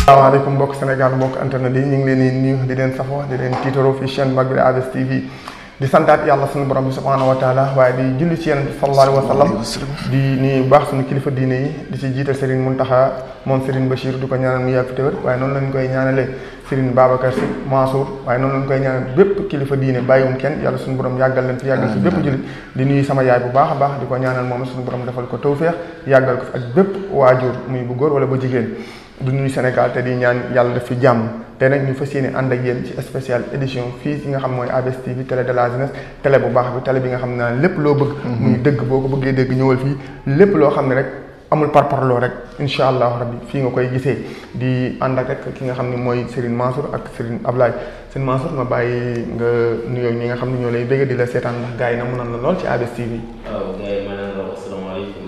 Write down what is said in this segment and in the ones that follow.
asalaamaaleykum mbokk Sénégal mbokk internet yi ñu ngi leen di nuyu di leen safoo di leen tiitaroo fi chaîne mag bi di ABS TV di santaat yàlla suñu borom bi subhanahu wa taala waaye di julli ci yonent bi sallallahu alayhi wa sallam di nuyu bu baax suñu kilifa diine yi di ci jiital Serigne Mountakha moom Serigne Bachir di ko ñaanal mu yàgg fi téwér waaye noonu lañ koy ñaanalee Serigne Babacar Sy Mansour waaye noonu lañ koy ñaanal bépp kilifa diine bàyyiwum kenn yàlla suñu borom yàggal leen fi yàggal fi bépp jullit di nuyu sama yaay bu baax a baax di ko ñaanal moom suñu borom defal ko tawféex yàggal ko fi ak bépp waajur muy bu góor wala bu jigéen du nuyu Sénégal te di ñaan yàlla def fi jàmm te nag ñu fas yéene ànd ak yéen ci spécial édition fii ci nga xam mooy ABS TV télé de la jeunesse télé bu baax bi télé bi nga xam ne lépp loo bëgg muy dëgg boo ko bëggee dégg ñëwal fii lépp loo xam ne rek amul parparloo rek incha allahu rabbi fii nga koy gisee di ànd ak rek ki nga xam ne mooy Serigne Mansour ak Serigne Ablaye Serigne Mansour ma bàyyi nga nuyoo ñi nga xam ne ñoo lay bëgg di la seetaan ndax gars yi na mu nan la lool ci ABS TV waaw gars yi maanaam la asalaamaaleykum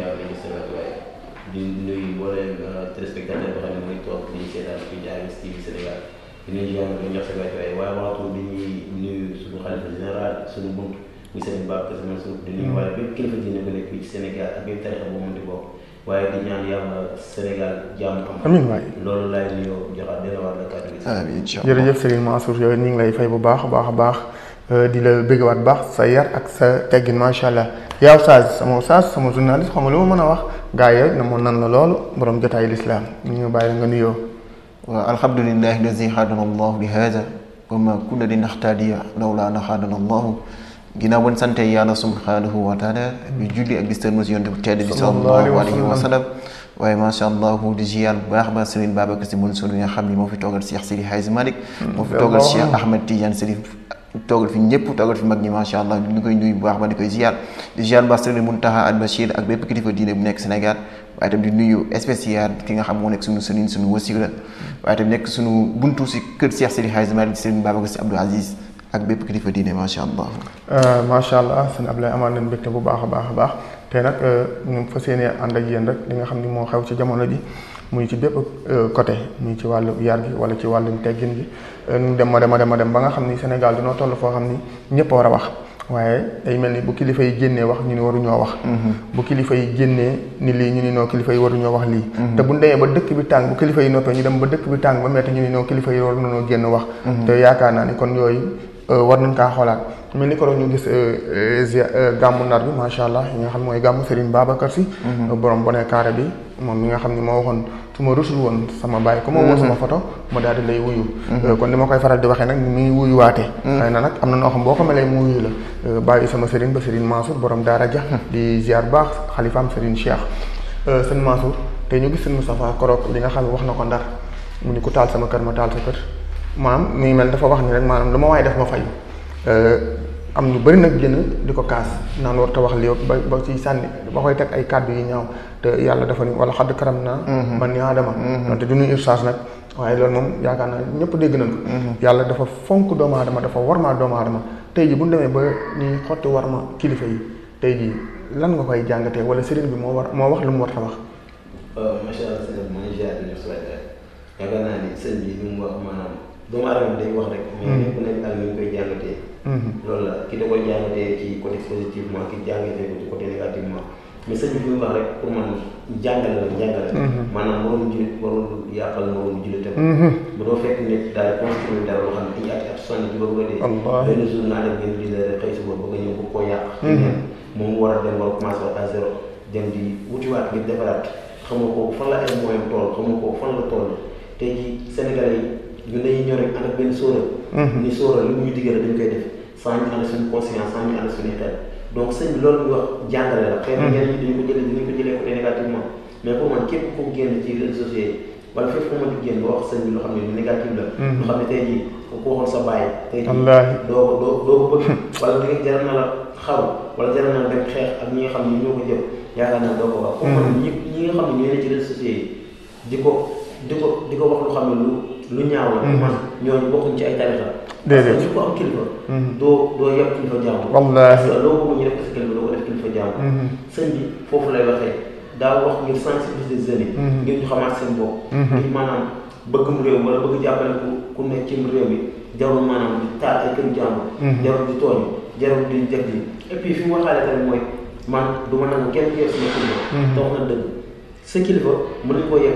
di nuyu mbooleem téléspectateur boo xam ne mooy toog di seetaan fii ci ABS TV Sénégal di nuyu yoon di jox sa waay waaye waxtu bi ñuy nuyu suñu xalifa général suñu bunt muy seen Babacar Sy Mansour di nuyu waaye bépp kilifa diine bu nekk fii ci Sénégal ak bépp tarixa bu mën di bokk waaye di ñaan yàlla Sénégal jàmm am amiin waay loolu laay nuyoo joxaat dina war la kàddu gi amiin jërëjëf Serigne Mansour yow ñu ngi lay fay bu baax a baax a baax di la bëggewaat baax sa yar ak sa teggin macha allah yow Oustaz sama Oustaz sama journaliste xam nga lu ma mën a wax gaa yi rek na moon nan la loolu borom jotaay lislaam ñu ñu bàyyi la nga nuyoo waaw alhamdulillahi allazi hadana allahu li hada wa ma kunna linahtadiya lawla an hadana allahu ginnaaw bon sante yàlla subhanahu wa taala bi julli ak distan mos yonte bu tedd bi sallallahu alayhi wa sallam waaye macha allah di ziyaar bu baax ba Serigne Babacar Sy Mansour bi nga xam ni moo fi toogal Cheikh Sidi Hadji Malick moo fi toogal Cheikh Ahmed Tidiane Serif toogal fi ñëpp toogal fi mag ñi macha allah ñu koy nuyu bu baax ba di koy ziar di ziar ba Serigne Mountakha Al Bachir ak bépp kilifa diine bu nekk Sénégal waaye tam di nuyu spécial ki nga xam moo nekk suñu sëriñ suñu wasila waaye tam nekk suñu buntu si kër Cheikh Sidi Hadji Malick Serigne Babacar Sy Abdou Aziz ak bépp kilifa diine macha allah. macha allah sëñ Ablaye amaan nañ mbégte bu baax a baax a baax te nag ñu fas yéene ànd ak yéen rek li nga xam ni moo xew ci jamono ji. muy ci bépp côté muy ci wàllu yar gi wala ci wàllum teggin gi ñu dem ma dem a dem a dem ba nga xam ni Sénégal dina toll foo xam ni ñëpp war a wax waaye day mel ni bu kilifa yi génnee wax ñu ni waruñoo wax. bu kilifa yi génnee ni lii ñu ni noo kilifa yi waruñoo wax lii. te bu ñu demee ba dëkk bi tàng bu kilifa yi noppee ñu dem ba dëkk bi tàng ba metti ñu ni noo kilifa yi war nañoo génn wax. te yaakaar naa ni kon yooyu war nañ kaa xoolaat. mel ni ko ñu gis gàmmu ndar bi macha allah yi nga xam mooy gàmmu Serigne Babacar Sy borom bone carré bi moom mi nga xam ni moo waxoon su ma rusul woon sama bàyyi ko ma woo sama photo ma daal di lay wuyu kon ni ma koy faral di waxee nag mi ngi wuyu waatee xëy na nag am na noo xam boo ko melee mu wuyu la bàyyi sama Serigne ba Serigne Mansour borom daara ja di ziar baax xalifaam Serigne Cheikh sëñ Mansour te ñu gis sëñ Moustapha Korok li nga xam ne wax na ko ndar mu ni ku taal sama kër ma taal sa kër maanaam mi ngi mel dafa wax ni rek maanaam lu ma waaye def ma fay am ñu bëri nag génn di ko kaas naan war te wax lii ba ba ci sànni ba koy teg ay kàddu yi ñaaw te yàlla dafa ni wala xadd karam naa man ni aadama donte du ñuy ursaas nag waaye loolu moom yaakaar naa ñëpp dégg nañ ko yàlla dafa fonk doomu aadama dafa warmaa doomu aadama tey ji bu ñu demee ba ñuy xotti warma kilifa yi tey ji lan nga koy jàngatee wala sëriñ bi moo war moo wax lu mu war a wax macha allah sëñ bi mooy ziar di ñëw yaakaar naa ni sëñ bi li mu wax maanaam doomu aadama day wax rek mais ñëpp nekk ak ñu koy jàngatee loolu la ki da koy jàngatee ci côté positivement ki jàngatee ko ci côté négativement mais sëñ bi fi mu wax rek pour man jàngale la jàngale maanaam moroom julit warul yàqal moroom julitam bu doo fekk nit daal construire dara loo xam ne dañuy ati at sonn ci ba bëgg a dee benn jour naa def ngeen di la xëy si boobu bëgg a ñëw bu ko yàq moom mu war a dem war a commencé à zéro dem di wutiwaat ngir defaraat xam nga kooku fan la ay moyen tool xam nga kooku fan la toll tey ji Sénégalais yi ñun dañuy ñëw rek ànd ak benn sóora ni sóora lu mu ñu diggale dañ koy def sans ñu ànd suñu conscience sans ñu ànd suñu xel donc sëñ bi loolu ñu wax jàngale la xëy na ñenn ñi dañu ko jëlee dañu ko jëlee côté négativement mais pour man képp ku génn ci réseaux sociaux yi wala fépp fu ma di génn wax sëñ bi loo xam ne lu négatif la lu xam ne tey jii ku waxoon sa bàyyi tey jii doo ko doo doo ko bëgg wala di nga jaral na la xaw wala jaral na la dem xeex ak ñi nga xam ne ñoo ko jëf yaakaar naa doo ko wax pour man ñi ñi nga xam ne ñoo ne ci réseaux sociaux yi di ko di ko di ko wax lu xam ne lu lu ñaaw la man ñooñu bokkuñ ci ay tarixa déedéet parce que ko am kilifa doo doo yab kilifa jàmm wallaahi parce que loo bëgg ñu def ko si kilifa doo ko def kilifa jàmm sëñ bi foofu lay waxee daa wax ngir sensibiliser jeunes yi ngir ñu xamaat seen bopp ngir maanaam bëggum réew wala bëgg jàppale ku ku nekk ci réew mi jarul maanaam di taal ay këru jàmm jarul di tooñ jarul di def di et puis fi mu waxaale tamit mooy man du ma nangu kenn yor sama kilifa te wax na dëgg sa kilifa mën nañ koo yebee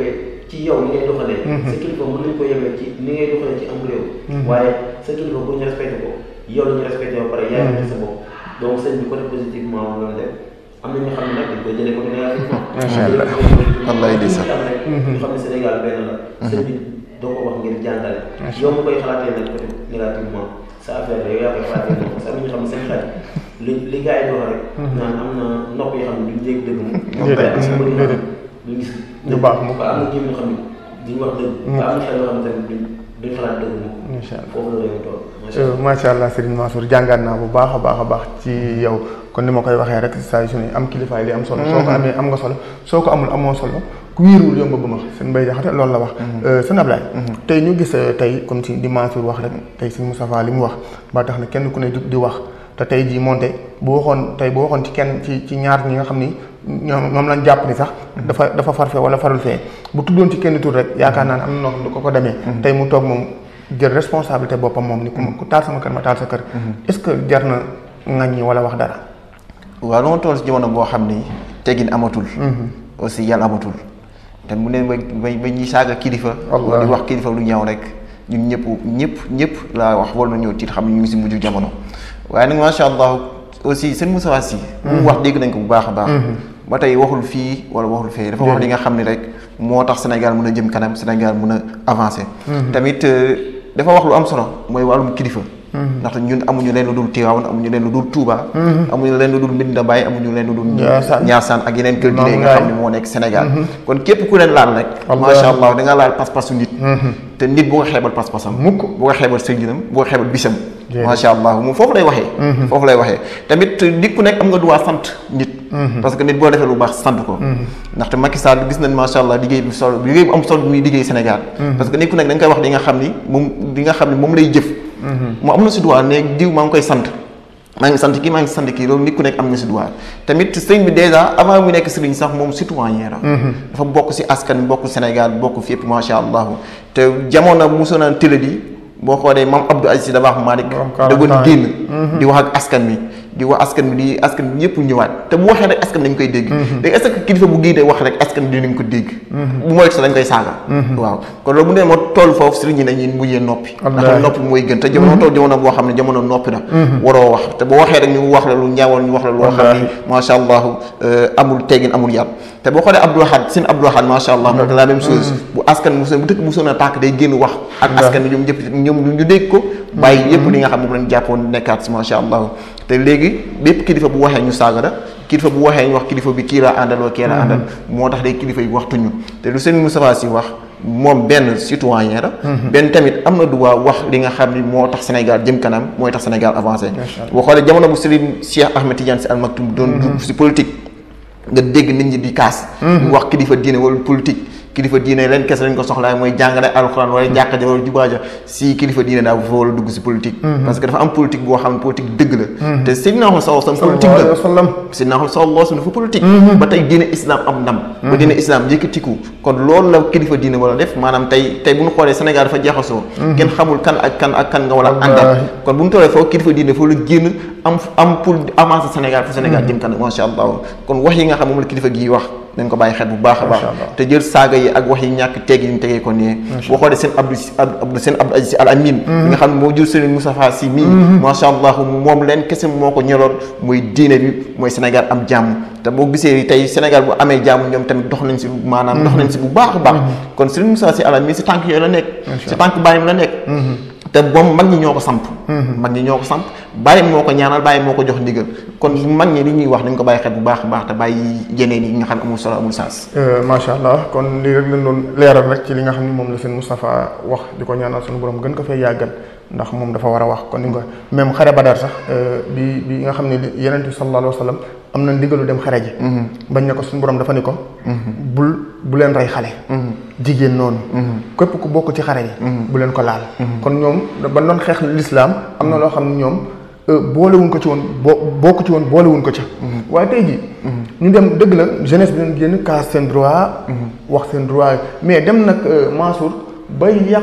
ci yow ni ngay doxalee sa kilifa mën nañ ko yemee ci ni ngay doxalee ci am réew waaye sa kilifa pour ñu respecté ko yow la ñu respecté ba pare yaa ngi sa bopp donc sëñ bi côté positivement moom la def am na ñoo xam ne nag dañ koy jëlee côté négativement Macha Allah. Wallaay di sax. am rek ñu xam ne Sénégal benn la sëñ bi doo ko wax ngir jàngale yow mu koy xalaatee nag côté négativement sa affaire la yow yaa koy xalaatee noonu parce que am na ñoo xam ne seen xel li li gars yi di wax rek naan am na nopp yoo xam ne duñ dégg dëgg mu Déedéet, am na bët yoo xam ne déedéet. duñ gis Du baax mu ba am na jëm yoo xam ne duñ wax dëgg ba am na xel yoo xam ne tamit duñ duñ xalaat dëgg mu Incha allah. foofu la réew toll macha allah Euh, macha allah Serigne Mansour jàngaat naa bu baax a baax a baax ci yow kon ni ma koy waxee rek saa yu su ne am kilifaay li am solo. soo ko amee am nga solo soo ko amul amoo solo ku wéeruwul yomb ba ma seen mbay jaxate loolu la wax. sëñ Ablaye. tey ñu gis euh, tey comme ci di Mansour wax rek tey sëñ Moustapha li mu wax ba tax na kenn ku ne jug di wax te tey jii moonte bu waxoon tey bu waxoon ci kenn ci ci ñaar ñi nga xam ni ñoom moom lañ jàpp ni sax. dafa dafa far fee wala farul fee bu tuddoon ci kenn tur rek yaakaar naa ne am na noo xam ne ko ko demee. tey mu toog moom. jël responsabilité boppam moom ni ku ma ku taal sama kër ma taal sa kër. est-ce que jar na ŋaññi wala wax dara. waaw dama toll si jamono boo xam ni teggin amatul. aussi yàlla amatul. te mu ne ba ba ba ñuy saaga kilifa. Allah di wax kilifa lu ñaaw rek ñun ñëpp ñëpp ñëpp laa wax war nañoo tiit xam ne ñu ngi si mujj jamono. waaye nag macha allah aussi seen Moussa Sy. mu wax dégg nañ ko bu baax a baax. ba tey waxul fii wala waxul fee dafa wax li nga xam ne rek moo tax Sénégal mën a jëm kanam Sénégal mën a avancer. tamit euh, dafa wax lu am solo mooy wàllum kilifa. ndaxte ñun amuñu leen lu dul Tivaouane amuñu leen lu dul Touba. amuñu leen lu dul Medina Baye amuñu leen lu dul. Ndiassane Ndiassane ak yeneen kër diine yi nga Maam xam ne moo nekk Sénégal. kon képp ku leen laal rek. Wallaahi. macha allah da nga laal pas-pasu nit. te nit bu ko xeebal pas-pasam. Mukk. bu ko xeebal sëriñam bu ko xeebal bisam. Déedéet. macha allah moom foofu lay waxee. foofu lay waxee tamit nit ku nekk am nga droit sant nit. parce que nit boo defee lu baax sant ko. ndaxte Macky Sall gis nañ macha allah liggéey bu solo liggéey bu am solo bi muy liggéey Sénégal. parce que nit ku nekk da nga koy wax li nga xam ni moom li nga xam ni moom lay jëf. mu am na si droit ne diw maa ngi koy sant. maa ngi sant kii maa ngi sant kii loolu nit ku nekk am na si droit tamit sëñ bi dèjà avant mu nekk sëriñ sax moom citoyen la dafa bokk si askan bokk Sénégal bokk fépp macha allah te jamono mosoon na télé di boo xoolee maam Abdou Aziz Dabakh Malick Borom da doon 40 ans génn di wax ak askan bi di wax askan bi di askan bi ñëpp ñëwaat te bu waxee rek askan dañ koy dégg léegi est-ce que kilifa bu génnee wax rek askan bi dinañ ko dégg bu mooy sax dañ koy saaga waaw kon loolu bu nee moo toll foofu sëriñ ñi dañuy mujjee noppi ndax Wallaahi. noppi mooy gën te jamono toll jamono boo xam ne jamono noppi na waroo wax te boo waxee rek ñu wax la lu ñaawal ñu wax la loo xam ni Wallaahi. macha allah amul teggin amul yar te boo xoolee Abdou Lahad seen Abdou Lahad macha allah moom la même chose bu askan bu bu dëkk bu soon a tàkk day génn wax ak askan bi ñoom ñëpp ñoom ñu dégg ko bàyyi yëpp li nga xam ne moom lañ jàppoon nekkaat si macha allah te léegi bépp kilifa bu waxee ñu saaga la kilifa bu waxee ñu wax kilifa bi kii la àndal wala kii la àndal moo tax day kilifa yi waxtuñu te lu seen Moustapha Sy wax moom benn citoyen la benn tamit am na droit wax li nga xam ni moo tax Sénégal jëm kanam mooy tax Sénégal avancé boo xoolee jamono bu Serigne Cheikh Ahmed Tidiane Sy Al Maktoum doon dugg si politique nga dégg nit ñi di kaas ñu wax kilifa diine wala politique kilifa diine leen kese lañ ko soxlaa mooy jàngale alxuraan wala jàkka ja wala jubaa ja si kilifa diine daa fa war a dugg si politique parce que dafa am politique boo xam ne politique dëgg la te Seydina Muhammad sallallahu alayhi wasallam politique sallallahu alayhi la wa sallam. Seydina Muhammad sallallahu alayhi wasallam dafa politique ba tey diine islam am ndam ba diine islam yëkkatiku kon loolu la kilifa diine war a def maanaam tey tey bu ñu xoolee Sénégal dafa jaxasoo kenn xamul kan ak kan ak kan nga war a àndal Wallaahi. kon bu ñu tollee foofu kilifa diine foofu la génn am am pour avancer Sénégal pour Sénégal jëm kanam macha allah kon wax yi nga xam moom la kilifa gi wax dañ ko bàyyi xel bu baax a baax Macha Allah. te jël saaga yi ak wax yi ñàkk tegg yi ñu tegee ko nii boo xoolee seen Abdou Si Abdou seen Abdou Aziz Sy Al Amin bi nga xam ne moo jël Serigne Moustapha Sy mii macha allah moom leen kese moo ko ñoroon mooy diine bi mooy Sénégal am jàmm te boo gisee tey Sénégal bu amee jàmm ñoom tamit dox nañ si maanaam dox nañ si bu baax a baax kon Serigne Moustapha Sy Al Amin si tànk yooyu la nekk si tànk bàyyim la nekk te moom mag ñi ñoo ko samp mag ñi ñoo ko samp bàyyi moo ko ñaanal bàyyi moo ko jox ndigal kon mag ñi li ñuy wax nañ ko bàyyi xel bu baax a baax te bàyyi yeneen yi nga xam ne amul solo amul sens macha allah kon lii rek lañ doon leeral rek ci li nga xam ni moom la seen Moustapha wax di ko ñaanal suñu borom gën ko fee yàggal ndax moom dafa war a wax kon ni nga même xare Badar sax bi bi nga xam ne yeneen bi sallallahu alayhi wa sallam am na ndigalu dem xare ji bañ ne ko suñu borom dafa ni ko bul bu leen rey xale jigéen noonu képp ku bokk ci xare yi bu leen ko laal kon ñoom ba doon xeex lislaam am na loo xam ne ñoom boolewuñ ko ci woon boo bokk ci woon boolewuñ ko ca waaye tey ji ñu dem dëgg la jeunesse bi leen génn kaas seen droit wax seen droit mais dem nag Mansour bay yàq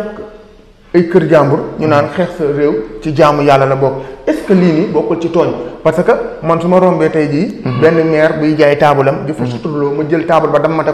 ay kër jàmbur ñu naan xeex sa réew ci jaamu yàlla la bokk est-ce que lii nii bokkul ci tooñ parce que man su ma rombee tey jii benn maire buy jaay taabalam di fa suturloo ma jël taabal ba dammate ko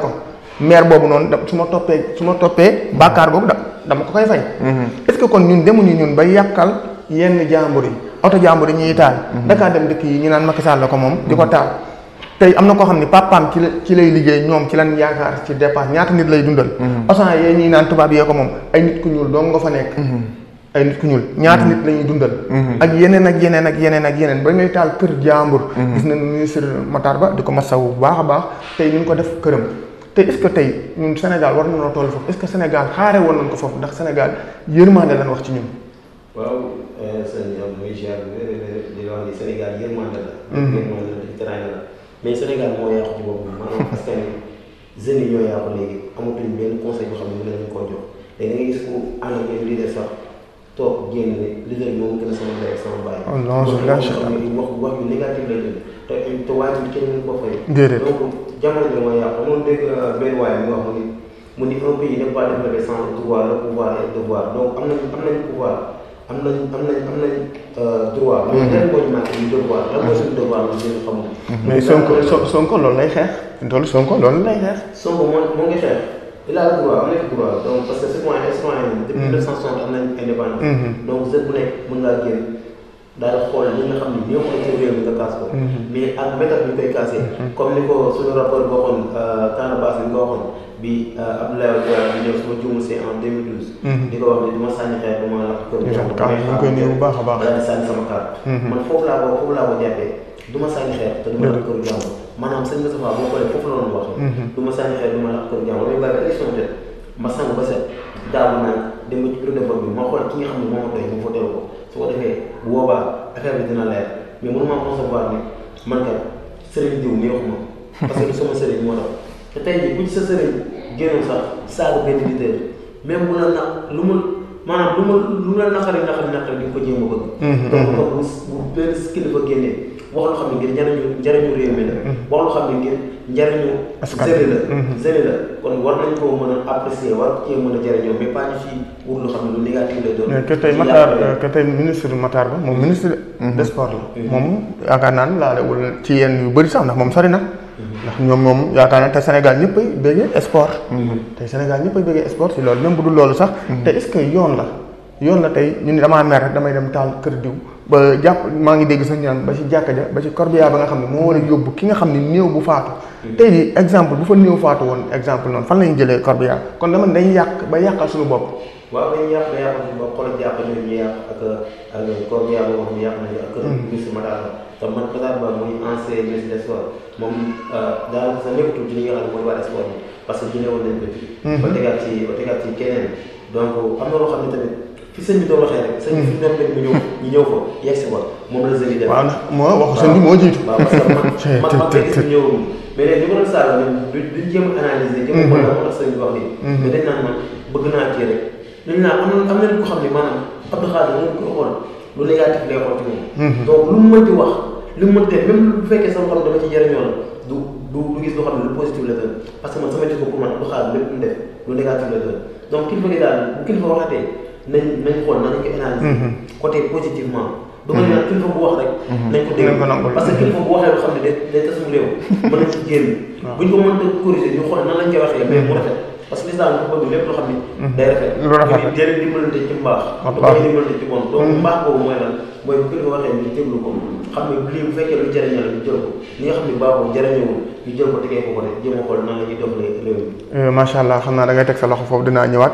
maire boobu noonu da su ma toppee su ma toppee bàkkaar boobu da dama ko koy fay est-ce que kon ñun demuñu ñun ba yàqal yenn jàmbur yi oto jàmbur yi ñuy taal Dakar dem dëkk yi ñu naan Macky Sall la ko moom di ko taal tey am na koo xam ne papaam ci la ci lay liggéey ñoom ci lan yaakaar ci dépense ñaata nit lay dundal osan yee ñuy naan tubaab yee ko moom ay nit ku ñuul dong nga fa nekk ay nit ku ñuul ñaata nit la ñuy dundal ak yeneen ak yeneen ak yeneen ak yeneen ba ngay taal kër jàmbur gis nañ ministre Matar Ba di ko masawu bu baax a baax tey ñu ngi ko def këram te est-ce que tey ñun Sénégal war nañoo toll foofu est-ce que Sénégal xaare woon nañ ko foofu ndax Sénégal yërmande lan wax ci ñun waaw sëñ Diop muy ziar di la wax ni Sénégal yërmande la. yërmande la ci teraanga la mais Sénégal moo yàqu ci boppam maanaam askan wi jeunes yi ñoo yàqu léegi amatuñ benn conseil boo xam ne mën nañu koo jox léegi da ngay gis ku ànd ak benn leader sax toog génn ne leader bi moom gën a sama ndey ak sama baay. Oh non, je lâche wax wax wax yu négatif la jël te te waaye tamit kenn mënu ko fay. Déedéet. donc jamono bi moo yàqu amoon dégg benn waaye mu wax mu ni mu ni un pays n'est pas développé sans le pouvoir le pouvoir et le devoir donc am nañ am nañ pouvoir am nañ am nañ am nañ droit. mais lan moo ñu manqué ñu devoir lan mooy suñu devoir la ñu xamul. mais Sonko Son- Sonko loolu lay xeex loolu Sonko loolu lay xeex Sonko moo moo ngi xeex il a le droit am na droit donc parce que citoyen citoyen depuis 1960 am nañ indépendance. donc jeune bu nekk mën ngaa génn daal di xool li nga xam ni ñoo ko ci réew mi nga kaas ko. mais ak méthode bi ñu koy kaasee. comme ni ko suñu rapport boo waxoon Talla Bass bi nga waxoon bi Abdoulaye Wade di ñëw suma juumul c'est en 2012. di ko wax ni du ma sànni xeer du ma lakk kër Ñu sant Kaam, ñu ngi koy nuyu bu baax a baax. daal di sànni sama carte. man foofu laa ko foofu laa ko jàppee du ma sànni xeer te du ma lakk kër jàmbur maanaam sëñ Moustapha boo xoolee foofu la doon waxee. du ma sànni xeer du ma lakk kër jàmbur damay bàyyi ba élection jot ma sangu ba set daawu naan dem ba ci bureau de vote bi ma xool ki nga xam ne moo ma doy mu voté ko su ko defee bu boobaa affaire bi dina leer mais mënuma concevoir ne man kat sëriñ diw neexuma parce que du sama sëriñ moo tax te tey jii bu ci sa sëriñ génnoon sax saaga benn leader même bu la na lu mu maanaam lu mu lu la naqari naqari naqari di nga ko jéem a bëgg. donc donc bu bu benn kilifa génnee wax loo xam ne ngir njariñu njariñu réew mi la. wax loo xam ne ngir njariñu. Askan zëri la. zëri la kon war nañ koo mën a apprécier war cee mën a jariñoo mais pas ñu fi wut loo xam ne lu négatif lay doon. mais que tey ci Matar yàlla que tey ministre Matar Ba moom ministre de sport la moom yaakaar naa ne laalewul ci yenn yu bëri sax ndax moom sori na ndax ñoom moom yaakaar naa te Sénégal ñëpp ay bëggee sport tey Sénégal ñëpp ay bëggee sport si loolu même bu dul loolu sax te est-ce que yoon la yoon la tey ñu ni damaa mer rek damay dem taal kër diw ba jàpp maa ngi dégg sax ñu naan ba ci jàkka ja ba ci corbillard ba nga xam ne moo war a yóbbu ki nga xam ne néew bu faatu tey di exemple bu fa néew faatu woon exemple noonu fan lañu jëlee corbillard kon dama ne dañuy yàq ba yàqal suñu bopp waaw dañuy yàq dañuy yàq ci bopp xoolal jàpp nañu ñu yàq ak ak corps bi yàlla wax ñu yàq nañu ak kër ministre Matar Ba te man Matar Ba muy ancien ministre des sports moom daanaka sax nekkatul ci li nga xam ne mooy waa sport bi parce que jëlee woon nañ ko ci ba tegaat ci ba tegaat ci keneen donc am na loo xam ne tamit fi sëñ bi doon waxee rek sëñ bi fi ñoom rek ñu ñëw ñu ñëw fa yegg si ba moom la sëñ bi def waaw ndax moo waxu sëñ bi moo jiitu waaw parce que man man man kay gis ñëwul mais léegi ñu ko doon saaga ñun duñ duñ jéem a analyser jéem a xool la moo tax sëñ bi wax nii mais dañ naan man bëgg naa kii rek dañ naan am na am nañ ko xam ne maanaam Abdou Khadir moom koy xool lu négatif lay xool ci moom donc lu mu mënti wax lu mu mënti même bu fekkee sama xam dama ci jëriñoo la du du du gis loo xam ne lu positif la doon parce que man sama jikko pour man Abdou Khadir lépp mu def lu négatif la doon donc kilifa gi daal bu kilifa waxatee nañ nañ xool nañ ko analyser côté positivement du ma ne nag kilifa bu wax rek nañ ko dégg Nañ ko nangul. parce que kilifa bu waxee loo xam ne day day tasum réew mën nañ ci génn buñ ko mënta corriger ñu xool nan lañ koy waxee mais mu rafet parce que l'islam dafa bëgg lépp loo xam ne day rafet Lu rafet la. jëriñ dimbalante ci mbaax Ak du baax. koy dimbalante ci bon donc mbaax boobu mooy lan mooy bu kilifa waxee ñu déglu ko xam ne lii bu fekkee lu jëriñal ñu jël ko li nga xam ne baaxul jëriñewul ñu jël ko tegee ko ko rek jéem a xool nan la ñuy doxalee réew mi macha allah xam naa da ngay teg sa loxo foofu dinaa ñëwaat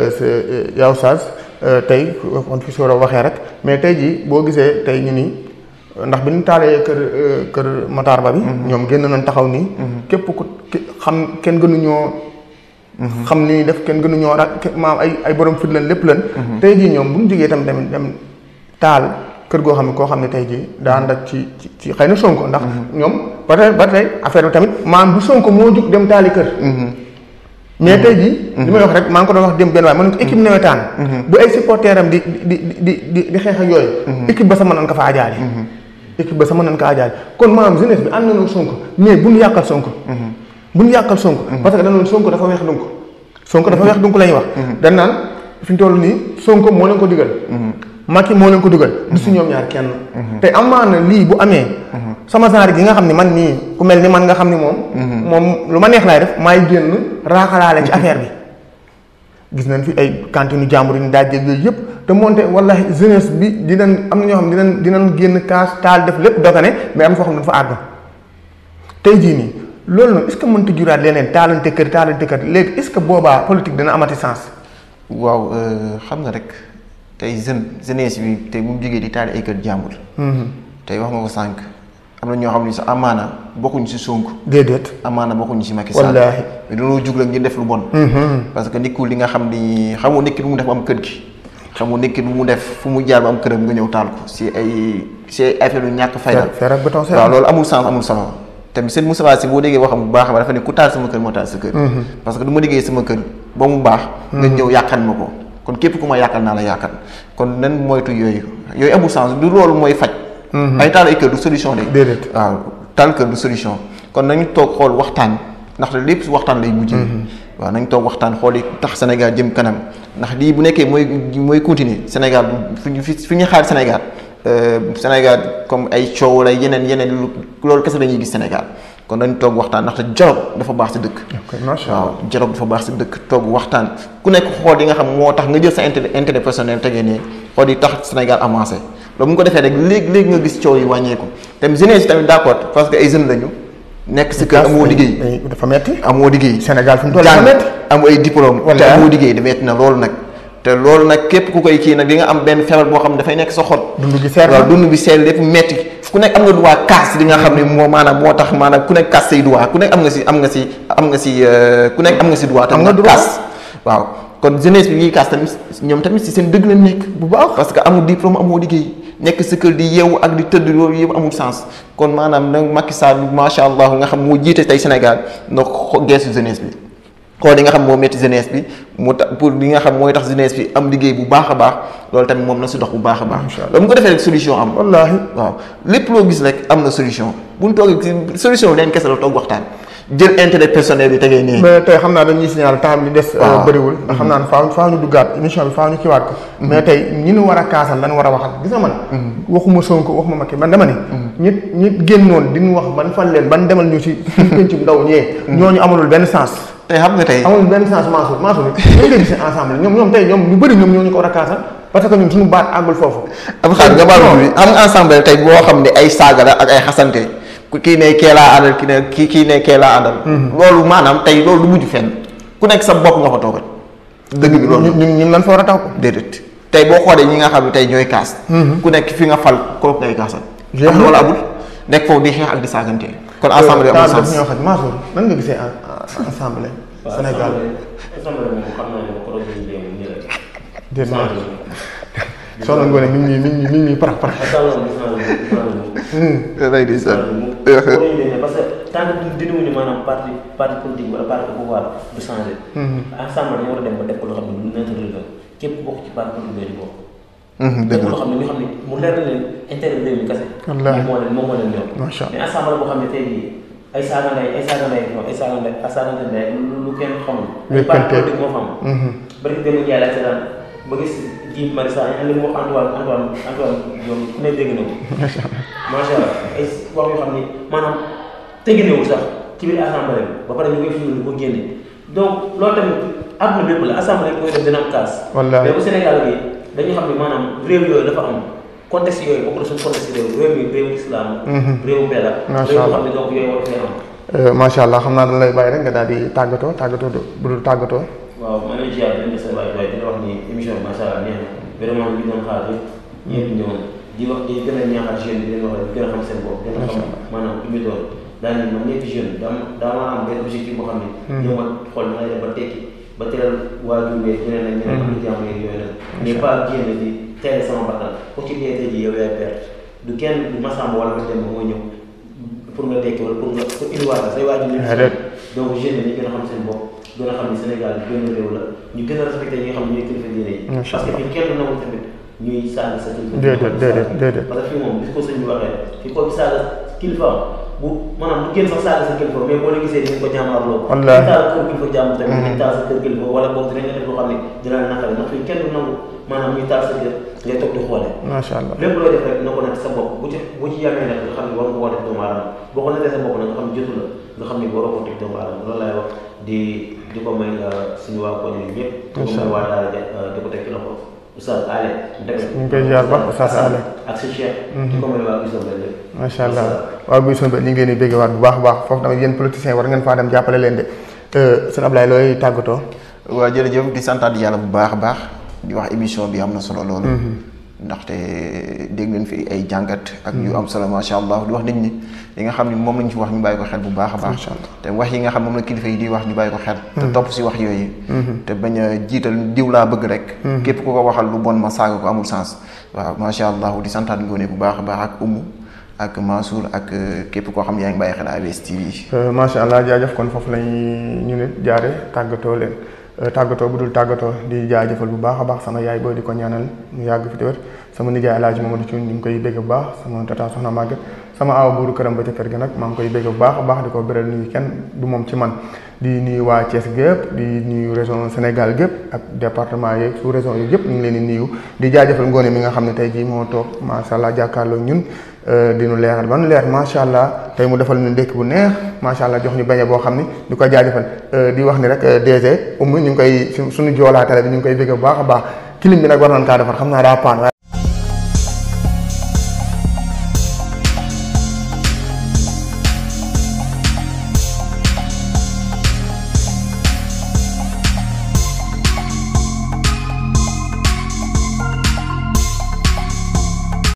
yow Saaz tey kon fi soor a waxee rek mais tey jii boo gisee tey ñu nii ndax bi ñu taalee kër euh, kër Matar Ba bi. ñoom génn nañ taxaw nii. képp ku ki- xam kenn gënuñoo. xam li ñuy def kenn gënuñoo ra ke- maam ay ay borom fit lan lépp lan. tey jii ñoom bu ñu jógee tamit dem dem taal kër goo xam ne koo xam ne tey jii daa ànd ak ci ci ci xëy na Sonko ndax. ñoom ba tey ba tey affaire bi tamit maam bu Sonko moo jug dem taali kër. mais tey jii. li may wax rek maa ngi ko doon wax dem benn waaye ma ne ko équipe nawetaan. bu ay supporteurs am di di di di di xeex ak yooyu. équipe ba sama nan ka faa jaale. équipe ba sama nan ka jaale kon maanaam jeunesse bi ànd nañoo Sonko mais bu ñu yàqal Sonko. bu ñu yàqal Sonko. parce que danoon Sonko dafa weex donc. Sonko dafa weex donc la ñuy wax. dañ naan fi ñu toll nii Sonko moo leen ko digal. Macky moo leen ko digal. du si ñoom ñaar kenn. te amaana lii bu amee. sama genre gi nga xam ne man nii ku mel ni man nga xam ni moom moom lu ma neex laay def maay génn raaxalaale ci affaire bi gis nañ fi ay cantine jàmbur yi ñu daaj yooyu yëpp te moonte wallahi jeunesse bi dinañ am na ñoo xam dinañ dinañ génn kaas taal def lépp dogane mais am foo xam ne dafa àgg tey jii nii loolu nag est ce que mënta juraat leneen taalante kër taalante kër léegi est ce que boobaa politique dina amati sens waaw xam nga rek tey jeune jeunesse bi tey bu mu jógee di taal ay kër jàmbur tey wax nga ko sànq am na ñoo xam ne sax amaana bokkuñ si Sonko déedéet amaana bokkuñ si Macky Sall wallaahi mais dañoo jug rek ngir def lu bon parce que nit ku li nga xam ni xamoo nit ki lu mu def ba am kër gi xamoo nit ki lu mu def fu mu jaar ba am këram nga ñëw taal ko si ay si ay affaire yu ñàkk fayda fer ak béton waaw loolu amul sens amul solo tamit seen Moustapha Sy boo déggee waxam bu baax ba dafa ne ku taal sama kër moo taal sa kër parce que du ma liggéey sama kër ba mu baax nga ñëw yàqal ma ko kon képp ku ma yàqal naa la yàqal kon nan moytu yooyu yooyu amul sens du loolu mooy faj ay taal ay kër du solution de déedéet waaw taal kër du solution kon nañu toog xool waxtaan ndaxte lépp si waxtaan lay mujj waaw nañ toog waxtaan xool yi tax Sénégal jëm kanam ndax lii bu nekkee mooy mooy continuer Sénégal fi ñu fi ñu xaar Sénégal Sénégal comme ay coow lay yeneen yeneen lu loolu kese la ñuy gis Sénégal kon dañ toog waxtaan ndaxte dialogue dafa baax si dëkk. macha waaw dialogue dafa baax si dëkk toog waxtaan ku nekk xool yi nga xam moo tax nga jël sa intérêt intérêt personnel tegee ne xool yi tax Sénégal avancé loolu mu ko defee rek léegi léegi nga gis coow yi wàññeeku tamit jeunesse tamit d'accord parce que ay jeunes lañu. nekk si kër amoo liggéey dafa metti amoo liggéey Sénégal fi mu toll dafa metti am ay diplôme te amoo liggéey da metti na loolu nag te loolu nag képp ku koy kii nag di nga am benn feebar boo xam ne dafay nekk sa xol dund gi seer waaw dund bi seer lépp metti ku nekk am nga droit kaas li nga xam ne moo maanaam moo tax maanaam ku nekk kaas say droit ku nekk am nga si am nga si am nga si ku nekk am nga si droit am nga droit kaas waaw kon jeunesse bi ñuy kaas tamit ñoom tamit si seen dëgg la nekk bu baax parce que amul diplôme amoo liggéey nekk sa kër di yeewu ak di tëdd loolu yëpp amul sens kon maanaam nag Macky Sall macha allah nga xam moo jiite tey Sénégal na ko geesu jeunesse bi xool li nga xam moo métti jeunesse bi mu tax pour li nga xam mooy tax jeunesse bi am liggéey bu baax a baax loolu tamit moom na si dox bu baax a baax loolu mu ko defee rek solution am wallaahi waaw lépp loo gis rek am na solution bu ñu toogee solution bi leen kese la toog waxtaan jël intérêt personnel bi tegee nii mais tey xam naa dañuy signaler temps bi des bëriwul ndax xam naa ne faaw faaw ñu duggaat émission bi faaw ñu kiiwaat ko mais tey ñi ñu war a kaasal lan war a waxal gis nga man waxuma Sonko waxuma Macky man dama ne ñi ñi génnoon di ñu wax ban fan leen ban demal ñu si suñu pencum ndaw ñee ñooñu amalul benn sens tey xam nga tey amalul benn sens Mansour Mansour ñu nga gisee ensemble ñoom ñoom tey ñoom ñu bëri ñoom ñoo ñu ko war a kaasal parce que ñun suñu baat àggul foofu am xaar nga baal bi am nga ensemble tey boo xam ne ay saaga la ak ay xasante ku kii ne kee laa àndal kii ne kii kii ne kee laa àndal loolu maanaam tey loolu du mujj fenn ku nekk sa bopp nga fa toogal dëgg bi loolu ñun ñun lan fa war a taw ko déedéet tey boo xoolee ñi nga xam ne tey ñooy kaas ku nekk fi nga fal kooku ngay kaasal Jeex am na. loolu amul nekk foofu di xeex ak di saagante kon ensemble amul temps daf sens ñoo xaj Mansour nan nga gisee ensemble Sénégal assemblée moom xam naa ne ko doon jéem nii rek. déet naa soxna Ngoné mi ngi mi ngi mi ngi parax parax assemblée gis naa ne gis naa ne lay di gis sa naa ne moom parce que tant que dinañu maanaam parti parti politique wala parti pouvoir du changé. assemblée dañu war a dem ba def ko loo xam ne lu naturel la képp bokk ci parti politique boobu di bokk. dëgg def ko la loo xam ne ñu xam ne mu leer na leen intérêt réew mi kese. Wallaahi. moom moo leen moom moo leen ñor. Macha Allah. mais assemblée boo xam ne tey jii ay saaga ndey ay saaga ndey ay saaga ndey ay saaga ndey lu lu kenn xamul. ay parti Wékkante. politique moo fa am. bari démb jaay laaj seetaan ba gis ji Mari Sagna li mu wax Antoine Antoine Antoine ñoom ku ne dégg na ko. macha allah ay wax yoo xam ni maanaam teginewul sax ci biir assemblée bi ba pare ñu koy fi di ko génne donc loolu tamit àdduna bépp la assemblée bi koy def dina am kaas. Wallaahi. mais bu Sénégal bi dañu xam ne maanaam réew yooyu dafa am contexte yooyu bokk na suñu contexte réew réew mi réewu islam. réewu mbéy la. Macha réew yoo allah. xam ne donc yooyu war fee am. macha allah xam naa dañ lay bàyyi rek nga daal di tàggatoo tàggatoo du bu dul tàggatoo waaw maa ngi lay ziar di leen sa waay waay di la wax ni émission bi macha allah neex na vraiment ñu doon xaar yëpp ñëpp ñëwoon di wax di gën a ñaaxal jeune bi di leen wax rek gën a xam seen bopp gën a xam maanaam fi mu doon daa ne man nekk jeune daa daa ma am benn objectif boo xam ne ñëw ma xool na lay def ba tekki ba teral waajur beeg ñeneen ak ñeneen am na jàmm yeeg yooyu nag mais pas génn di teel sama bakkan ku ci dee tey jii yow yaay perte du kenn du masamba wala ma dem ba mooy ñëw pour nga tekki wala pour nga pour indiwaat la say waajur nekk Déedéet. donc jeunes yi dañu gën a xam seen bopp gën a xam ni Sénégal benn réew la ñu gën a respecté ñi nga xam ne ñooy kilifa diine yi. Macha parce que Allah. fii kenn du nangu tamit ñuy saaga sa kilifa. Déedéet, déedéet, déedéet. parce que fii moom bis ko sëñ bi waxee fii ko saaga kilifa bu maanaam du génn sax saaga sa kilifa mais boo la gisee dinañ ko jàmmaarloo Wallaahi. taal kër kilifa jàmm tamit dañ taal sa kër kilifa wala boobu dinañ la def loo xam ne dina la naqari ndax fii kenn du nangu maanaam ñuy taal sa kër ngay toog di xoole macha allah lépp looy def rek na ko natt sa bopp bu ci bu ci yamee nag nga xam ne war nga koo def doomu aadama boo ko nattee sa bopp nag nga xam ne jotu la nga xam ne waroo ko teg doomu aadama loolu laay wax di di ko may suñu waa koñ yi ñëpp di ko may waa daara ja di ko teg ci loxo Oustaz Ale Deme ñu ngi koy ziar ba Oustaz Ale ak sa cheikh di ko may waa Gisam lépp macha allah waaw buy son ba ñu ngi leen di bégge waat bu baax a baax foofu tamit yéen politiciens war ngeen faa dem jàppale leen de sëñ Ablaye looy tàggatoo waaw jërëjëf di santaat yàlla bu baax a baax di wax émission bi am na solo loolu ndaxte dégg ngeen fi ay jàngat ak yu am solo macha allah di wax nit ñi li nga xam ne moom lañ ci wax ñu bàyyi ko xel bu baax a baax Macha Allah. te wax yi nga xam moom la kilifa yi di wax ñu bàyyi ko xel te topp si wax yooyu te bañ a jiital diw laa bëgg rek képp ku ko waxal lu bon ma saaga ko amul sens waaw macha allah di santaat ngoone bu baax a baax ak umu ak Mansour ak képp koo xam ne yaa ngi bàyyi xel ABS TV macha allah jaajëf kon foofu lañ ñu nit jaare tàggatoo leen tàggatoo bu dul tàggatoo di jaajëfal bu baax a baax sama yaay booy di ko ñaanal mu yàgg fi te wér sama nijaay Alaaji Mamadou Thioune ñu ngi koy bégg bu baax sama tata soxna Maguette sama aaw buuru këram ba ca kër ga nag maa ngi koy bégg bu baax a baax di ko beral nuyu kenn du moom ci man di nuyu waa Thiès gépp di nuyu région Sénégal gépp ak département yeeg sous région yi yëpp ñu ngi leen di nuyu di jaajëfal ngoone mi nga xam ne tey jii moo toog macha allah jàkkaarloo ñun di nu leeral ban leer macha allah tey mu defal ñu ndékk bu neex macha allah jox ñu beñe boo xam ni di ko jaajëfal di wax ni rek DG Oumou ñu ngi koy su suñu joolaa télé bi ñu ngi koy bégg bu baax a baax kilim bi nag war nañ kaa defar xam naa daa paan